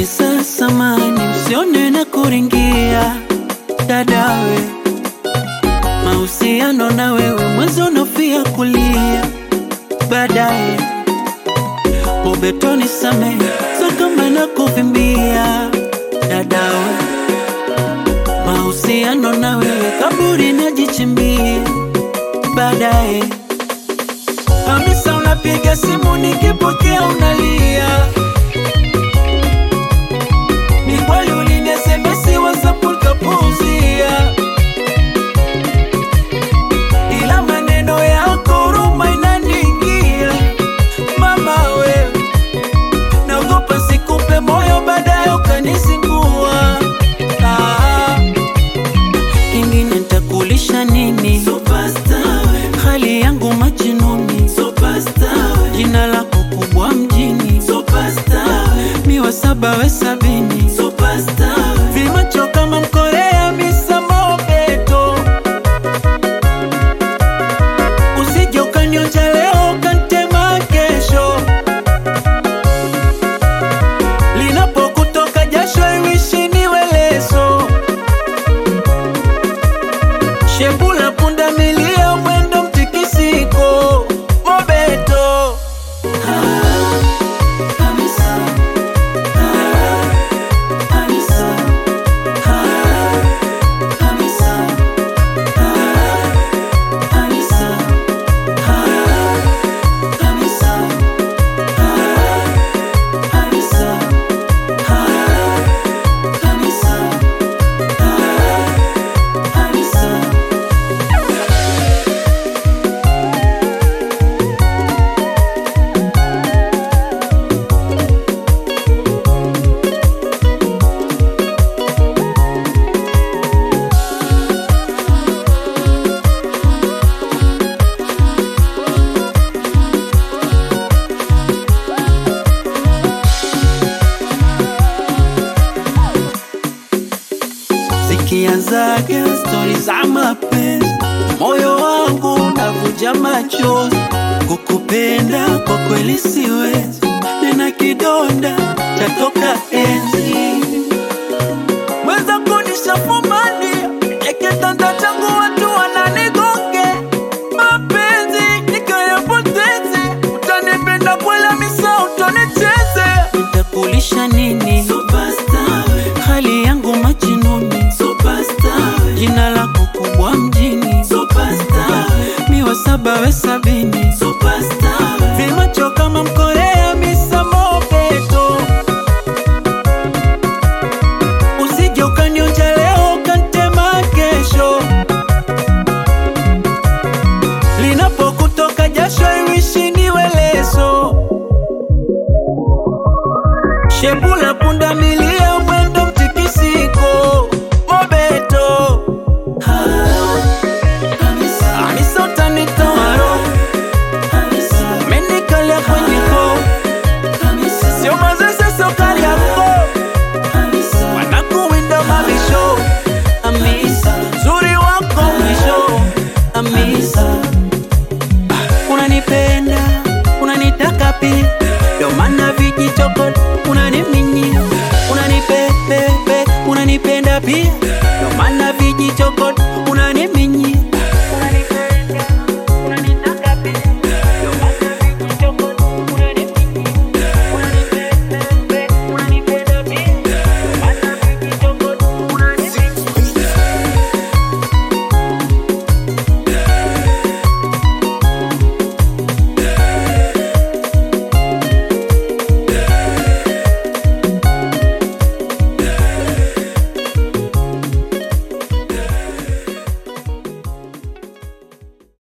Hamisa samani, msione na kuringia dadawe, mahusiano na wewe mwanzo unofia kulia baadaye Mobetoni same so kama na kuvimbia dadawe, mahusiano na wewe kaburi najichimbia baadaye. Hamisa unapiga simu nikipokea unalia, ni kweli ulini SMS WhatsApp ukapuuzia, ila maneno yako huruma inaniingia mama wewe, naogopa sikupe moyo baadaye ukanizingua. Ah, kingine nitakulisha nini? hali yangu majinuni, jina lako kubwa mjini, miwa saba we sabini, vimacho kama mkorea misa mobeto, usije ukanionja leo ukantema kesho, linapokutoka jasho iwishi niwe leso, shebula punda milia mwendo mtikisiko mobeto zikianzaga stori za mapenzi, moyo wangu unavuja machozi. Kukupenda kwa kweli siwezi, nina kidonda chatoka enzi mweza kunishafumania ekitanda changu watu wananigonge mapenzi nikayapoteze, utanipenda kwela misa utonicheze, nitakulisha nini? hali yangu majinuni, jina lako kubwa mjini, miwa saba we sabini, vimacho kama mkorea misa mobeto, usije ukanionja leo ukantema kesho, linapokutoka jasho iwishi niwe leso, shebula punda milia mwendo mtikisiko mobeto Hamisa utanitoa roho, umenikalia kwenye koo, sio mazese sio kali yako, wanakuwinda mabisho. Hamisa, uzuri wako mwisho. Hamisa, unanipenda unanitaka pia, ndio maana vijichoko unaniminyia, unanipepepe unanipenda pia